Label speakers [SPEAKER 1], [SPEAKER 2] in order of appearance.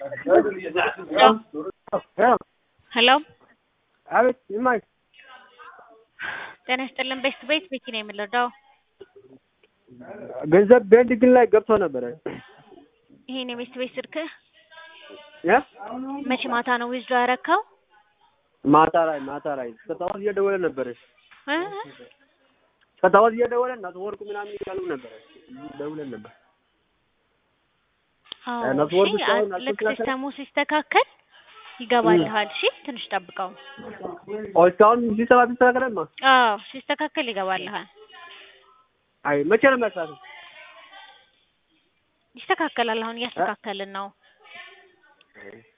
[SPEAKER 1] ሄሎ
[SPEAKER 2] አቤት ይማኝ
[SPEAKER 1] ጤና ይስጥልን። ቤስት ቤት ቤቲ ነው የምንረዳው።
[SPEAKER 2] ገንዘብ ቤንዲንግ ላይ ገብቶ ነበረ።
[SPEAKER 1] ይሄን የቤስት ቤት ስልክህ
[SPEAKER 2] ያ
[SPEAKER 1] መቼ ማታ ነው ዊዝድሮ ያረካው?
[SPEAKER 2] ማታ ላይ ማታ ላይ ከጠዋት እየደወለ ነበረ።
[SPEAKER 1] እ?
[SPEAKER 2] ከጠዋት እየደወለ እናት ወርቁ ምናምን እያሉ ነበረ። ደውለን ነበር።
[SPEAKER 1] አዎ፣
[SPEAKER 2] እነሱ
[SPEAKER 1] እሺ፣
[SPEAKER 2] ወርዱ ሳይሆን
[SPEAKER 1] አ- ልክ
[SPEAKER 2] አልተስተካከለ-
[SPEAKER 1] ሲስተሙ ሲስተካከል ይገባልሃል። እሺ፣ ትንሽ ጠብቀው።
[SPEAKER 2] ኦ እስካሁን ሲሰባ ሲስተካከለማ
[SPEAKER 1] አዎ፣ ሲስተካከል ይገባልሃል።
[SPEAKER 2] አይ መቼ ነው የሚያሳተው?
[SPEAKER 1] ይስተካከላል። አሁን እያስተካከልን ነው።